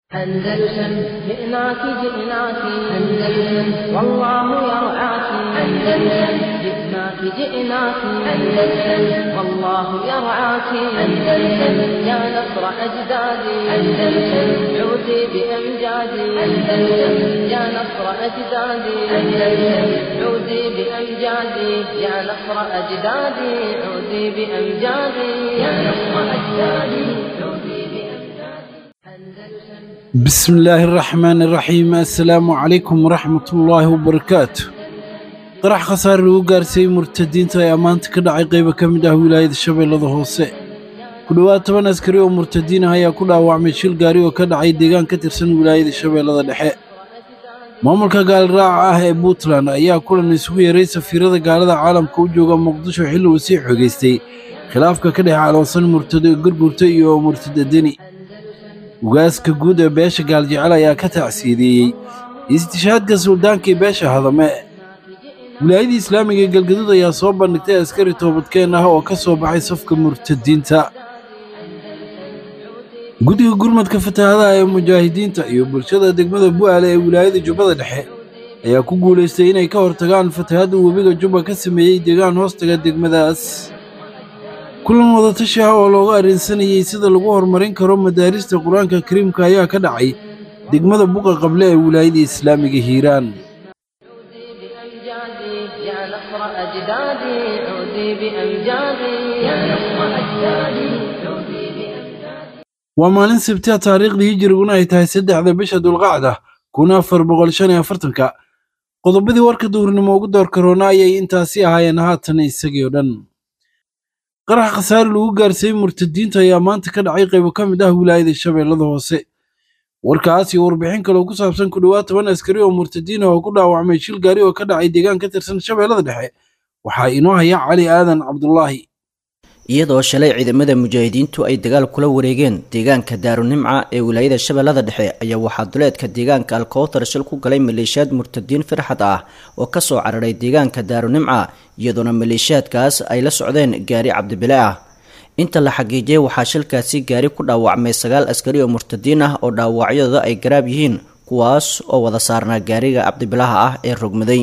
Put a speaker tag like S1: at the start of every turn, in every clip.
S1: أندلسن جئناك جئناك أندلسن والله يرعاك أندلسن جئناك جئناك أندلسن والله يرعاك أندلسن يا نصر أجدادي أندلسن عودي بأمجادي أندلسن يا نصر أجدادي أندلسن عودي بأمجادي يا نصر أجدادي عودي بأمجادي يا نصر أجدادي عودي بأمجادي أندلسن
S2: بسم الله الرحمن الرحيم السلام عليكم ورحمة الله وبركاته qarax khasaare lagu gaarsiiyey murtadiinta ayaa maanta ka dhacay qaybo ka mid ah wilaayada shabeellada hoose ku dhowaad toban askari oo murtadiin ah ayaa ku dhaawacmay shil gaari oo ka dhacay deegaan ka tirsan wilaayada shabeellada dhexe maamulka gaaliraaca ah ee puntland ayaa kulan isugu yeeray safiirada gaalada caalamka u jooga muqdisho xilli uu sii xogeystay khilaafka ka dhex caloosan murtado gurgurta iyo murtada deni ugaaska guud ee beesha gaaljecel ayaa ka tacsiideeyey istishaadka suldaankii beesha hadame wilaayadii islaamiga ee galgaduud ayaa soo bandhigtay askari toobadkeen ah oo ka soo baxay safka murtadiinta guddiga gurmadka fatahaadaha ee mujaahidiinta iyo bulshada degmada bu'aale ee wilaayada jubbada dhexe ayaa ku guulaystay inay ka hortagaan fatahadda webiga jubba ka sameeyey deegaan hoostaga degmadaas kulan wadatashi ah oo looga arrinsanayey sida lagu horumarin karo madaarista qur-aanka kariimka ayaa ka dhacay degmada buqa qable ee wilaayada islaamiga hiiraan
S1: بأمجادي يا نصر أجدادي عودي بأمجادي يا نصر أجدادي عودي بأمجادي
S2: waa maalin sabtiha taariikhdii hijiriguna ay tahay saddexda bisha dulqacda kun afar boqol shan iyo afartanka qodobadii warka duurnimo ugu door karoona ayay intaasi ahaayeen haatan isagii oo dhan qarax khasaare lagu gaarsiiyey murtadiinta ayaa maanta ka dhacay qaybo ka mid ah wilaayada shabeellada hoose warkaas iyo warbixin kale oo ku saabsan ku dhowaad toban askari oo murtadiin ah oo ku dhaawacmay shil gaari oo ka dhacay deegaan ka tirsan shabeellada dhexe waxaa inoo haya cali aadan cabdulaahi
S3: iyadoo shalay ciidamada mujaahidiintu ay dagaal kula wareegeen deegaanka daarunimca ee wilaayada shabeellada dhexe ayaa waxaa duleedka deegaanka alkowtar shil ku galay maleeshiyaad murtadiin firxad ah oo kasoo cararay deegaanka daarunimca iyadoona maleeshiyaadkaas ay la socdeen gaari cabdibile ah inta la xaqiijiyay waxaa shilkaasi gaari ku dhaawacmay sagaal askari oo murtadiin ah oo dhaawacyadooda ay garaab yihiin kuwaas oo wada saarnaa gaariga cabdibilaha ah ee rogmaday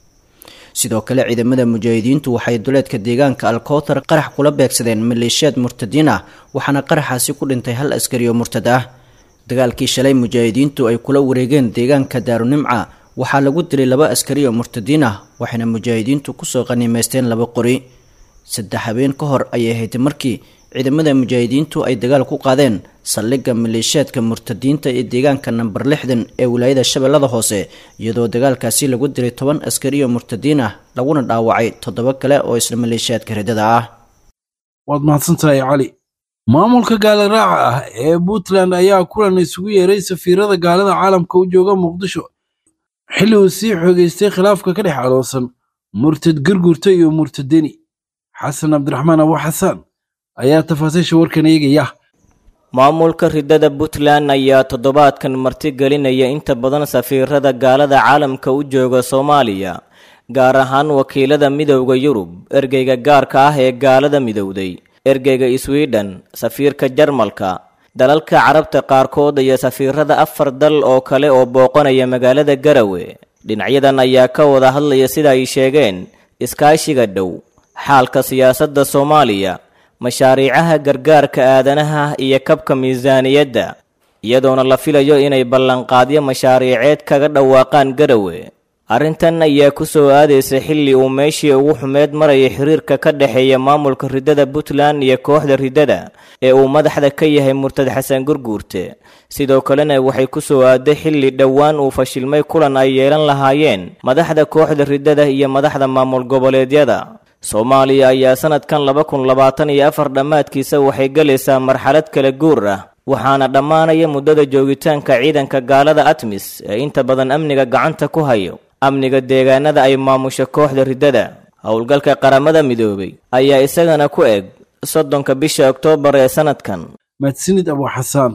S3: sidoo kale ciidamada mujaahidiintu waxay duleedka deegaanka alkowtar qarax kula beegsadeen maleeshiyaad murtadiin ah waxaana qaraxaasi ku dhintay hal askari oo murtad ah dagaalkii shalay mujaahidiintu ay kula wareegeen deegaanka daarunimca waxaa lagu dilay laba askari oo murtadiin ah waxayna mujaahidiintu kusoo qaniimaysteen laba qori saddex habeen ka hor ayay ahayd markii ciidamada mujaahidiintu ay dagaal ku qaadeen saldhigga maleeshiyaadka murtadiinta ee deegaanka namber lixdan ee wilaayada shabeellada hoose iyadoo dagaalkaasi lagu dilay toban askari oo murtadiin ah laguna dhaawacay toddoba kale oo isla maleeshiyaadka ridada ah
S2: waad mahadsantahay cali maamulka gaaliraaca ah ee puntland ayaa kulan isugu yeeray safiirada gaalada caalamka u jooga muqdisho xilli uu sii xoogeystay khilaafka ka dhex caloosan murtad gurgurta iyo murtadeni xasan cabdiraxmaan abu xasaan ayaa tafaasiisha warkan eegaya
S4: maamulka ridada puntland ayaa toddobaadkan martigelinaya inta badan safiirada gaalada caalamka u jooga soomaaliya gaar ahaan wakiilada midowda yurub ergeyga gaarka ah ee gaalada midowday ergeyga sweden safiirka jarmalka dalalka carabta qaarkood iyo safiirada afar dal oo kale oo booqanaya magaalada garawe dhinacyadan ayaa ka wada hadlaya sida ay sheegeen iskaashiga dhow xaalka siyaasadda soomaaliya mashaariicaha gargaarka aadanaha iyo kabka miisaaniyadda iyadoona la filayo inay ballanqaadyo mashaariiceed kaga dhawaaqaan garawe arrintan ayaa ku soo aadaysa xilli uu meeshii ugu xumeed maraya xiriirka ka dhexeeya maamulka ridada puntland iyo kooxda ridada ee uu madaxda ka yahay murtad xasan gurguurte sidoo kalena waxay ku soo aaday xilli dhowaan uu fashilmay kulan ay yeelan lahaayeen madaxda kooxda ridada iyo madaxda maamul goboleedyada soomaaliya ayaa sanadkan laba kun labaatan iyo afar dhammaadkiisa waxay galaysaa marxalad kala guur ah waxaana dhammaanaya muddada joogitaanka ciidanka gaalada atmis ee inta badan amniga gacanta ku hayo amniga deegaanada ay maamusho kooxda ridada howlgalka qaramada midoobay ayaa isagana ku eg soddonka bisha oktoobar ee sanadkan
S2: mahadsanid abu xasaan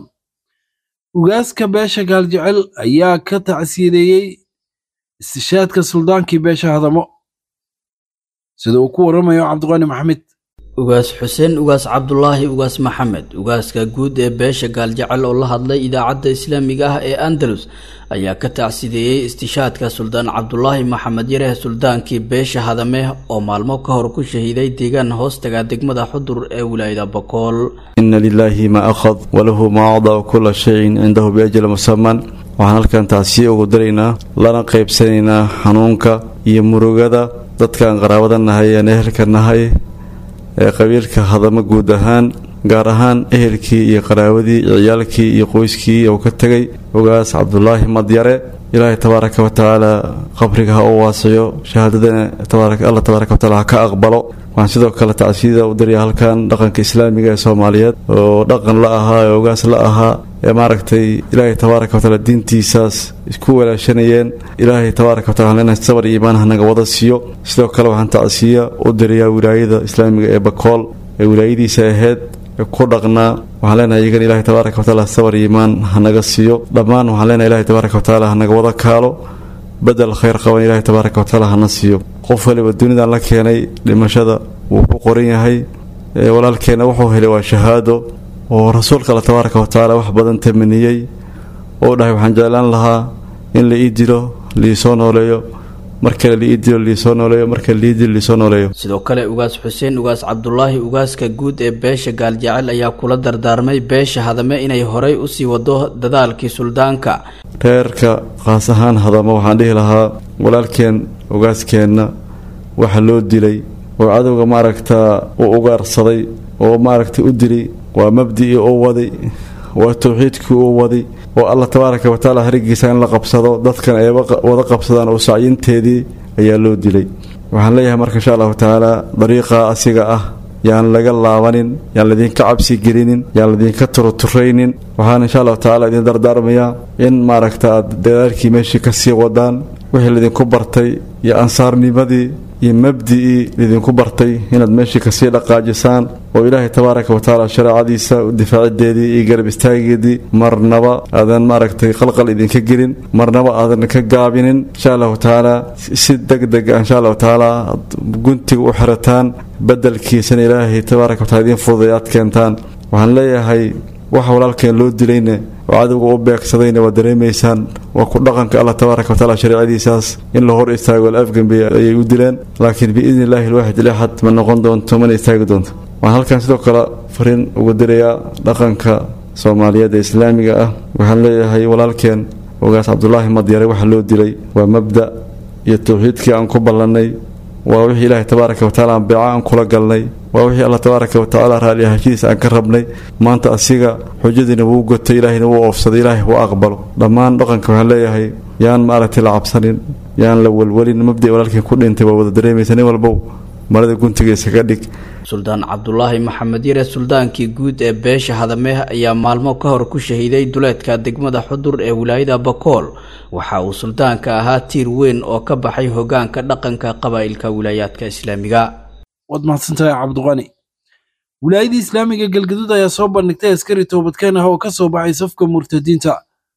S2: ugaaska beesha gaaljecel ayaa ka tacsiideeyey istishaadka suldaankii beesha hadamo sida uu ku waramayo cabdiqaani maxamed
S5: ugaas xuseen ugaas cabdulaahi ugaas maxamed ugaaska guud ee beesha gaaljecel oo la hadlay idaacadda islaamiga ah ee andalus ayaa ka tacsideeyey istishaadka suldaan cabdulaahi maxamed yareh suldaankii beesha hadame oo maalmo ka hor ku shahiiday deegaan hoostaga degmada xudur ee wilaayada bokool
S6: ina lilaahi ma akhad walahu ma acdaa kula shayin cindahu biajal musaman waxaan halkan tacsiye ugu daraynaa lana qaybsanaynaa xanuunka iyo murugada dadkaan qaraabada nahay ee ehelka nahay ee qabiilka hadamo guud ahaan gaar ahaan ehelkii iyo qaraawadii iyo ciyaalkii iyo qoyskii uu ka tegay ogaas cabdulaahi madyare ilaahay tabaaraka wa tacaala qabriga ha u waasiyo shahaadadana alla tabaaraka wataala ha ka aqbalo waxaan sidoo kale tacsiyada u daraya halkan dhaqanka islaamiga ee soomaaliyeed oo dhaqan la ahaa ee ogaas la ahaa ee maaragtay ilaahay tabaaraka wataala diintiisaas isku walaashanayeen ilaahay tabaaraka watala leenahay sabar iyo iimaan hanaga wada siiyo sidoo kale waxaan tacsiya u dirayaa wilaayada islaamiga ee bakool ee wilaayadiisa ahayd ku dhaqnaa waxaan leenahay iyagana ilahay tabaaraka wataala sabar iyo iimaan hanaga siiyo dhammaan waxaan leenahay ilahay tabaaraka wataala hanaga wada kaalo bedel khayr qaban ilahay tabaaraka wataala hana siiyo qof waliba dunidan la keenay dhimashada wuu ku qoran yahay walaalkeenna wuxuu helay waa shahaado oo rasuulka alla tabaaraka watacaala wax badan tamaniyey oo dhahay waxaan jeclaan lahaa in la ii dilo liisoo nooleeyo mar kale liii dilo liisoo nooleeyo mar kale liii dilo liisoo nooleeyo
S5: sidoo kale ugaas xuseen ugaas cabdulaahi ugaaska guud ee beesha gaaljecel ayaa kula dardaarmay beesha hadame inay horay usii wado dadaalkii suldaanka
S6: reerka qaas ahaan hadamo waxaan dhihi lahaa walaalkeen ugaaskeenna waxa loo dilay oo cadowga maaragtaa u ugaarsaday oo maaragtay u dilay waa mabdicii uu waday waa towxiidkii uu waday oo alla tabaaraka watacaala harigiisa in la qabsado dadkan ay wada qabsadaan oo sacyinteedii ayaa loo dilay waxaan leeyahay marka insha allahu tacaala dariiqa asiga ah yaan laga laabanin yaan laydinka cabsi gelinin yaan laydinka turuturaynin waxaan insha allahu tacala idin dardaarmayaa in maaragta aad dadaalkii meeshii kasii wadaan wixii laydinku bartay iyo ansaarnimadii iyo mabdicii laydinku bartay inaad meeshii kasii dhaqaajisaan oo ilaahay tabaaraka watacaala shareecadiisa difaacideedii iyo garab istaageedii marnaba aadan maaragtay qalqal idinka gelin marnaba aadan ka gaabinin insha allahu tacaala si deg deg ah insha allahu tacaala aad guntiga u xirataan bedelkiisana ilaahay tabaaraka wataala idiin fududay aad keentaan waxaan leeyahay waxa walaalkeen loo dilayna oo cadowga u beegsadayna waa dareemaysaan waa ku dhaqanka allah tabaaraka watacaala shareecadiisaas in la hor istaago alafgambi ayay u dileen laakiin biidni illaahi alwaaxid ilaxad ma noqon doonto mana istaagi doonto waxaan halkan sidoo kale fariin ugu dirayaa dhaqanka soomaaliyeed ee islaamiga ah waxaan leeyahay walaalkeen ogaas cabdulaahi madyare waxa loo dilay waa mabda iyo towxiidkii aan ku ballannay waa wixii ilaahay tabaaraka watacaala aan beeca aan kula galnay waa wixii allah tabaaraka watacaala raalli ahaanshidiisa aan ka rabnay maanta asiga xujadiina wuu gotay ilaahayna wuu oofsaday ilaahay wuu aqbalo dhammaan dhaqanka waxaan leeyahay yaan maaragtay la cabsanin yaan la walwalin mabdi walaalkiin ku dhintay waa wada dareemaysa nin walbow marada guntiga isaga dhig
S5: suldaan cabdulaahi maxamed yare suldaankii guud ee beesha hadame ayaa maalmo ka hor ku shahiiday duleedka degmada xudur ee wilaayada bakool waxa uu suldaanka ahaa tiir weyn oo ka baxay hogaanka dhaqanka qabaa'ilka wilaayaadka islaamiga
S2: waad mahadsantahay cabdiqani wilaayadii islaamiga galgaduud ayaa soo bandhigtay askari toobadkeen ah oo ka soo baxay safka murtadiinta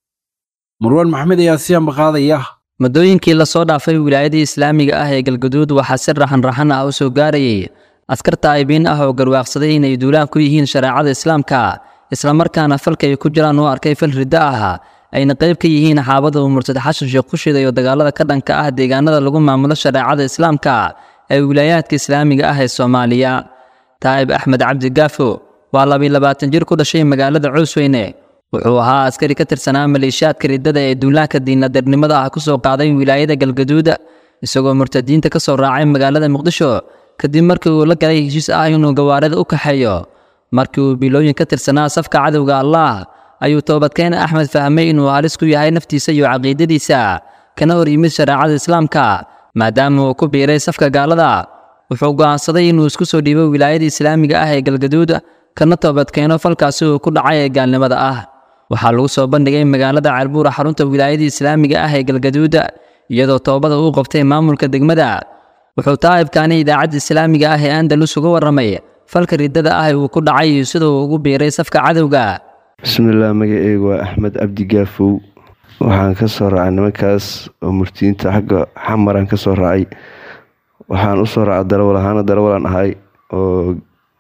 S2: marwaan maxamed ayaa siyaanba qaadaya
S7: muddooyinkii lasoo dhaafay wilaayadii islaamiga ah ee galgaduud waxaa si raxan-raxan ah u soo gaarayay askar taa'ibiin ah oo garwaaqsaday inay duulaan ku yihiin shareecada islaamka islamarkaana falka ay ku jiraan u arkay fal riddo ah ayna qayb ka yihiin xaabada uu murtad xashan sheekh ku shiday oo dagaalada ka dhanka ah deegaanada lagu maamulo shareecada islaamka ee wilaayaadka islaamiga ah ee soomaaliya taa'ib axmed cabdi gaafo waa labiy labaatan jir ku dhashay magaalada coosweyne wuxuu ahaa askari ka tirsanaa maleeshiyaadka riddada ee duulaanka diinadarnimada ah ku soo qaaday wilaayada galgaduud isagoo murtadiinta ka soo raacay magaalada muqdisho kadib markii uu la galay heshiis ah inuu gawaarida u kaxeeyo markii uu bilooyin ka tirsanaa safka cadowga allaah ayuu toobadkeen axmed fahmay inuu halis ku yahay naftiisa iyo caqiidadiisa kana hor yimid shareecada islaamka maadaama uu ku biiray safka gaalada wuxuu go'aansaday inuu isku soo dhiibo wilaayada islaamiga ah ee galgaduud kana toobadkeeno falkaasi uu ku dhacay ee gaalnimada ah waxaa lagu soo bandhigay magaalada ceelbuura xarunta wilaayada islaamiga ah ee galgaduud iyadoo toobada uu qabtay maamulka degmada wuxuu taa'ibkaani idaacadda islaamiga ah ee andalus uga warramay falka riddada ah uu ku dhacay iyo sida uu ugu biiray safka cadowga
S8: bismillaah magaceygu waa axmed cabdi gaafow waxaan ka soo raacay nimankaas oo murtiyiinta xagga xamaraan ka soo raacay waxaan u soo raacay darawal ahaana darawalan ahay oo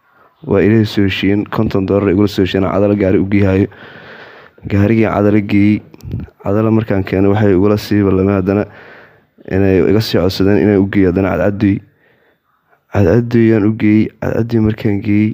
S8: waa ilaahay soo heshiiyeen konton doolar igula soo heshiiyeen cadalo gaari u geehayo gaarigii cadalo geeyey cadalo markaan keenay waxay igula sii ballameen haddana inay iga sii codsadeen inaan u geeyo haddana cadcadoy cadcadoyaan u geeyey cadcadoy markaan geeyey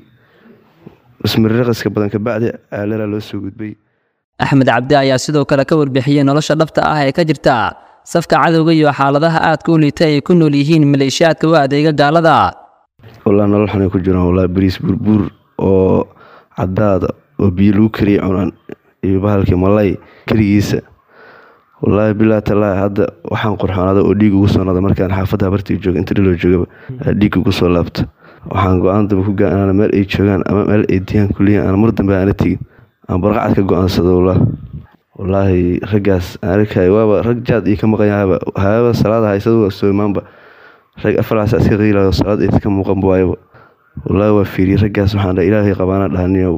S8: ismariraqaska badan kabacdi aalaraa loo soo gudbay
S7: axmed cabdi ayaa sidoo kale ka warbixiyey nolosha dhabta ah ee ka jirta safka cadowga iyo xaaladaha aadka u liita ay ku nool yihiin maleeshiyaadka u adeega gaalada
S8: wallaahi nolol xunay ku jiraan wallaahi bariis burbuur oo cadaada oo biyo lagu kariyay cunaan iyo bahalkii malay keligiisa wallaahi bilaa talaahi hadda waxaan qurxoonada oo dhiig ugu soo noqda markaan xaafadda habartii jooga inta dhiloo joogaba dhiig ugu soo laabta waxaan go-aan dambe ku gaa inaan meel ay joogaan ama meel ay diyaan kuliyan aan mar dambe aana tegin aan barqacad ka go-aansado wallaahi wallaahi raggaas aan arkay waaba rag jaad ii ka maqan yahaba haaba salaada haysada waa soo imaanba rag afalaas iska qiilayo salaad ay ka muuqan waayaba wallaahi waa fiiriyey raggaas waxaan dhahay ilaahay qabaana dhahaniyow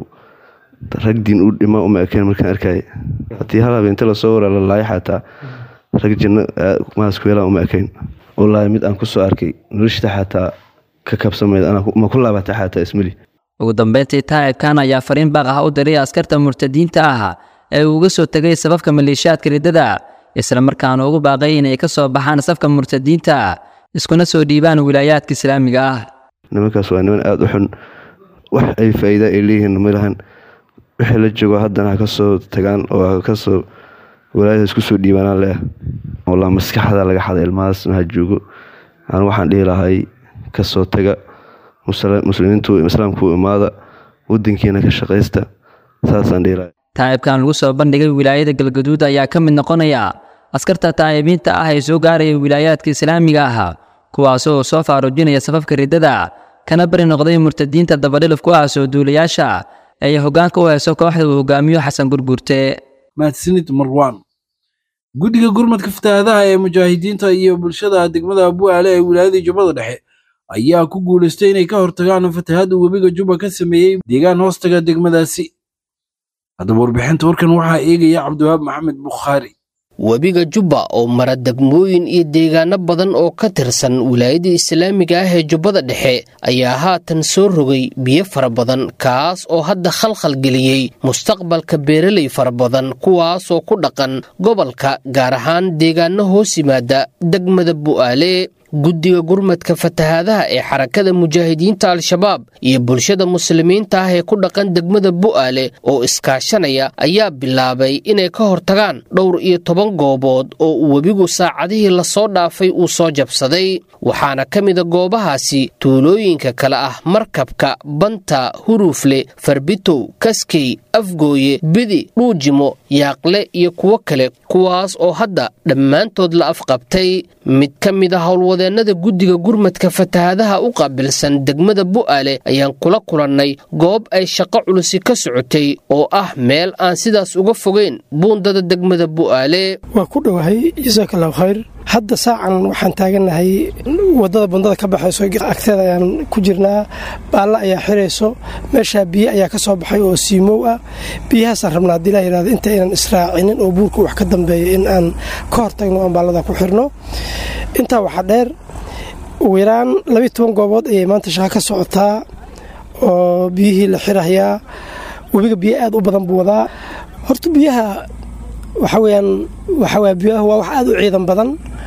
S8: rag diin u dhima uma ekeen markaan arkay haddii hal habeenте lasoo waraa la laaya xataa rag janno maasku yeelaan uma ekayn wallaahi mid aan kusoo arkay noloshta xataa ka kabsamayd ma ku laabata xataa ismali
S7: ugu dambeyntii taa'ibkan ayaa fariin baaq ah u diray askarta murtadiinta ah ee uu uga soo tegay safafka maleeshiyaadka riddada isla markaana ugu baaqay inay ka soo baxaan safka murtadiinta iskuna soo dhiibaan wilaayaadka islaamiga ah
S8: nimankaas waa niman aada u xun wax ay faa'iida ay leeyihiin ma lahan wixii la joogo haddana ha ka soo tagaan oo ha ka soo walaayada isku soo dhiibaanaan leah walaa maskaxda laga xada ilmahaasna ha joogo aan waxaan dhihi lahay ka soo taga muslimiintu islaamku imaada wadankiina ka shaqaysta saasaan dhihi lahay
S7: taa'ibkan lagu soo bandhigay wilaayada galgaduud ayaa ka mid noqonaya askarta taa'ibiinta ah ee soo gaaraya wilaayaadka islaamiga ah kuwaasoo soo faaruujinaya safafka riddada kana bari noqday murtadiinta dabadhilif ku ah soo duulayaasha ay hoggaanka u hayso kooxda uu hogaamiyo xasan gurgurte
S2: mahadsanid marwaan guddiga gurmadka fatahaadaha ee mujaahidiinta iyo bulshada degmada abuaale ee wilaayada jubbada dhexe ayaa ku guulaystay inay ka hortagaan fatahaadda webiga juba ka sameeyey deegaan hoostaga degmadaasi haddaba warbixinta warkan waxaa eegaya cabdiwahaab maxamed bukhaari
S9: webiga jubba oo mara degmooyin iyo deegaano badan oo ka tirsan wilaayada islaamiga ah ee jubbada dhexe ayaa haatan soo rogay biyo fara badan kaas oo hadda khalkhal geliyey mustaqbalka beeraley fara badan kuwaasoo ku dhaqan gobolka gaar ahaan deegaano hoos yimaada degmada bu'aale guddiga gurmadka fatahaadaha ee xarakada mujaahidiinta al-shabaab iyo bulshada muslimiinta ah ee ku dhaqan degmada bu'aale oo iskaashanaya ayaa bilaabay inay ka hortagaan dhowr iyo toban goobood oo uu webigu saacadihii lasoo dhaafay uu soo jabsaday waxaana ka mida goobahaasi tuulooyinka kale ah markabka banta huruufle farbitow kaskey afgooye bidi dhuujimo yaaqle iyo kuwo kale kuwaas oo hadda dhammaantood la afqabtay mid ka mid a howlwadeennada guddiga gurmadka fatahaadaha u qaabilsan degmada bu'aale ayaan kula kulannay goob ay shaqo culusi ka socotay oo ah meel aan sidaas uga fogeyn buundada degmada bu'aale
S10: waa ku dhowahay jasaak allahu khayr hadda saacan waxaan taagannahay wadada bundada ka baxayso agteeda ayaan ku jirnaa baalla ayaa xirayso meeshaa biyo ayaa ka soo baxay oo siimow ah biyahaasaan rabnaa haddii laa yidhahdo inta aynan israacinin oo buurka wax ka dambeeya in aan ka hortagno aan baallada ku xirno intaa waxaa dheer ugu yaraan labiiy toban goobood ayay maanta shaqa ka socotaa oo biyihii la xirahayaa webiga biyo aad u badan buu wadaa horta biyaha waxaa weyaan waxawaya biyaha waa wax aad u ciidan badan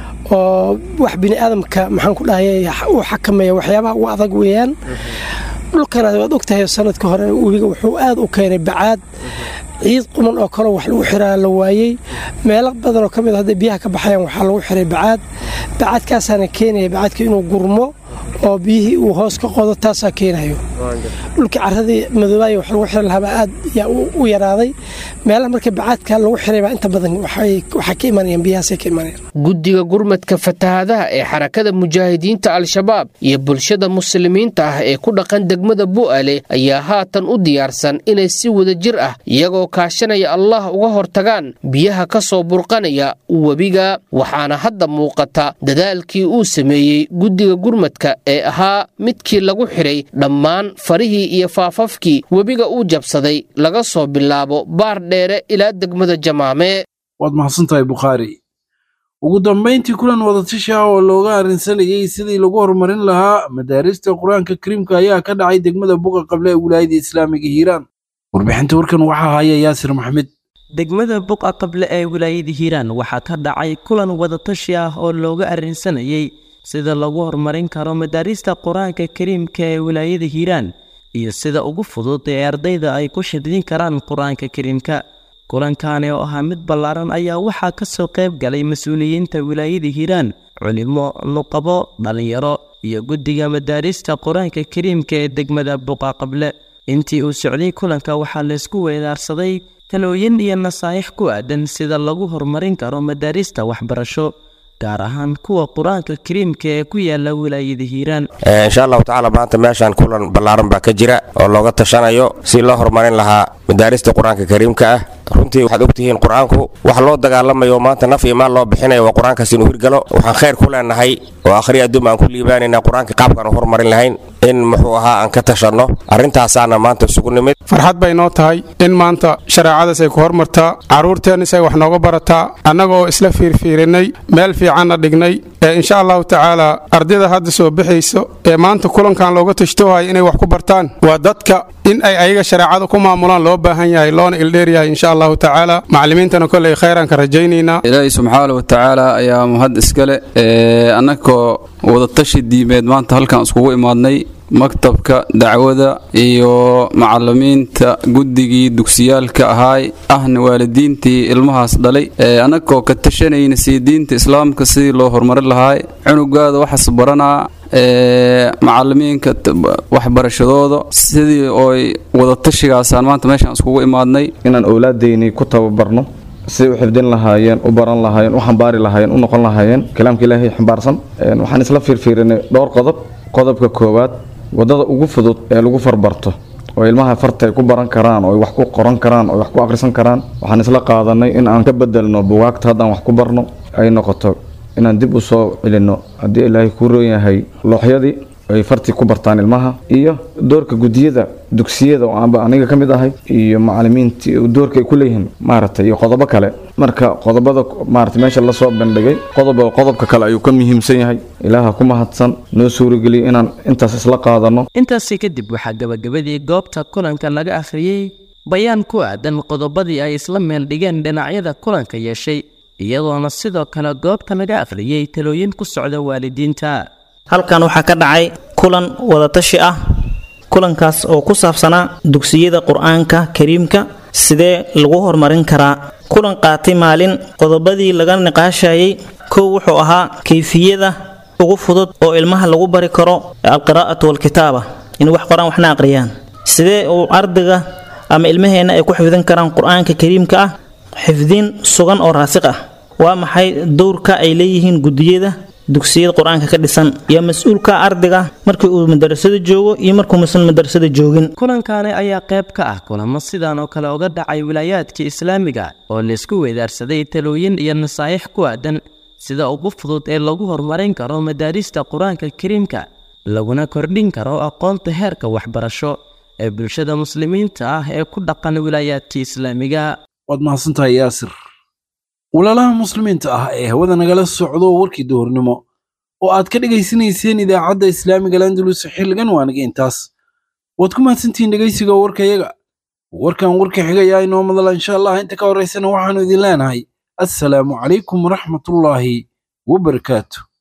S10: oo wax bini aadamka maxaan ku dhahayay uu xakameeya waxyaabaha ugu adag weeyaan dhulkana waad ogtahay sanadka hore webiga wuxuu aad u keenay bacaad ciid quman oo kaleo wax lagu xiraa la waayey meelo badanoo ka mid hadday biyaha ka baxayaan waxaa lagu xiray bacaad bacaadkaasaana keenaya bacaadka inuu gurmo oo biyihii uu hoos ka qodo taasaa keenayo dhulkii caradii madoobaaya wax lagu xiri lahaabaa aad yaa u yaraaday meelaha marka bacaadka lagu xiraybaa inta badan waxaa ka imanayaan biyahaasay ka imanayaan
S9: guddiga gurmadka fatahaadaha ee xarakada mujaahidiinta al-shabaab iyo bulshada muslimiinta ah ee ku dhaqan degmada bu'aale ayaa haatan u diyaarsan inay si wada jir ah iyagoo kaashanaya allah uga hortagaan biyaha ka soo burqanaya webiga waxaana hadda muuqata dadaalkii uu sameeyey guddiga gurmadka ee ahaa midkii lagu xidhay dhammaan farihii iyo faafafkii webiga uu jabsaday laga soo bilaabo baar dheere ilaa degmada jamaame
S2: waad mahadsantahay bukhaari ugu dambayntii kulan wadatashi ah oo looga arrinsanayay sidii lagu horumarin lahaa madaarista qur-aanka kariimka ayaa ka dhacay degmada buqa qable ee wilaayada islaamiga hiiraan warbixinta warkan waxaa haya yaasir maxmed
S11: degmada buqa qable ee wilaayada hiiraan waxaa ka dhacay kulan wadatashi ah oo looga arrinsanayay sida lagu horumarin karo madaarista qur-aanka kariimka ee wilaayada hiiraan iyo sida ugu fudud ee ardayda ay ku shidin karaan qur-aanka kariimka kulankaani oo ahaa mid ballaaran ayaa waxaa ka soo qayb galay mas-uuliyiinta wilaayada hiiraan culimo nuqabo dhallinyaro iyo guddiga madaarista qur-aanka kariimka ee degmada buqa qable intii uu socday kulanka waxaa laysku weedaarsaday talooyin iyo nasaa'ix ku aadan sida lagu horumarin karo madaarista waxbarasho gaar ahaan kuwa qur-aanka kariimka ee ku yaala wilaayada hiiraan
S12: insha allahu tacaala maanta meeshaan kulan ballaaran baa ka jira oo looga tashanayo si loo horumarin lahaa madaarista qur-aanka kariimka ah runtii waxaad ogtihiin qur-aanku wax loo dagaalamayo maanta naf iyo maal loo bixinayo waa qur-aankaas inuu hirgalo waxaan khayr ku leenahay oo akhriya adduum aan ku liibaanayna qur-aanka qaabkaan u horumarin lahayn in muxuu ahaa aan ka tashanno arrintaasaana maanta isugu nimid
S13: farxad bay noo tahay in maanta shareecadaas ay ku hormartaa carruurteennis ay wax nooga barataa annaga oo isla fiirfiirinay meel fiicanna dhignay ee insha allahu tacaala ardayda hadda soo bixayso ee maanta kulankan looga tashtoohaya inay wax ku bartaan waa dadka in ay ayaga shareecada ku maamulaan loo baahan yahay loona ildheeryahay insha allahu tacaala macallimiintana kolley khayran ka rajaynaynaa
S14: ilaahay subxaana wa tacaala ayaa mahad iskale annagoo wadatashi diimeed maanta halkan iskugu imaadnay maktabka dacwada iyo macalimiinta guddigii dugsiyaalka ahaay ahna waalidiintii ilmahaas dhalay annagoo ka tashanayna sii diinta islaamka sidii loo horumarin lahaay cunugaada waxaas baranaa macalimiinka waxbarashadooda sidii ooy wadatashigaasaan maanta meeshaan iskugu imaadnay
S6: inaan owlaadaynii ku tababarno siday u xifdin lahaayeen u baran lahaayeen u xambaari lahaayeen u noqon lahaayeen kalaamka ilaahay xambaarsan waxaan isla fiirfiirinay dhowr qodob qodobka koowaad wadada ugu fudud ee lagu farbarto oo ilmaha farta ay ku baran karaan oo ay wax ku qoran karaan oo ay wax ku akhrisan karaan waxaan isla qaadanay in aan ka bedelno bugaagta haddaan wax ku barno ay noqoto inaan dib u soo celinno haddii ilaahay kuu roon yahay looxyadii ay fartii ku bartaan ilmaha iyo doorka gudiyada dugsiyada oo aanba aniga ka mid ahay iyo macalimiintii doorka ay ku leeyihiin maaragtay iyo qodobo kale marka qodobada maarata meesha lasoo bandhigay qodoba qodobka kale ayuu ka muhiimsan yahay ilaaha ku mahadsan noo suurageliya inaan intaas isla qaadano
S11: intaasi kadib waxaa gabagabadii goobta kulanka laga akhriyey bayaan ku aadan qodobadii ay isla meel dhigeen dhinacyada kulanka yeeshay iyadoona sidoo kale goobta laga akhriyey talooyin ku socda waalidiinta
S15: halkan waxaa ka dhacay kulan wadatashi ah kulankaas oo ku saabsanaa dugsiyada qur-aanka kariimka sidee lagu horumarin karaa kulan qaatay maalin qodobadii laga niqaashayay kow wuxuu ahaa kayfiyada ugu fudud oo ilmaha lagu bari karo alqiraa'atu walkitaaba in wax qoraan waxna aqriyaan sidee uu ardayga ama ilmaheenna ay ku xifdin karaan qur-aanka kariimka ah xifdin sugan oo raasiq ah waa maxay dowrka ay leeyihiin gudiyada dugsiyada qur-aanka ka dhisan iyo mas-uulka ardayga markii uu madarasada joogo iyo markuu musan madarasada joogin
S11: kulankaani ayaa qayb ka ah kulamo sidan oo kale uga dhacay wilaayaadka islaamiga oo laysku weedaarsaday talooyin iyo nasaa'ix ku aadan sida ugu fudud ee lagu horumarin karo madaarista qur-aanka kariimka laguna kordhin karo aqoonta heerka waxbarasho ee bulshada muslimiinta ah ee ku dhaqan wilaayaadka islaamiga
S2: waad mahadsantahay yaasir walaalaha muslimiinta ah ee hawada nagala socdo warkii duhurnimo oo aad ka dhegaysanayseen idaacadda islaamiga landalus xilligan waanaga intaas waad ku mahadsantihiin dhegaysiga warkayaga warkan warka xigayaa inoo madala insha allah inta ka horaysana waxaannu idin leenahay assalaamu calaykum waraxmatullaahi wabarakaatu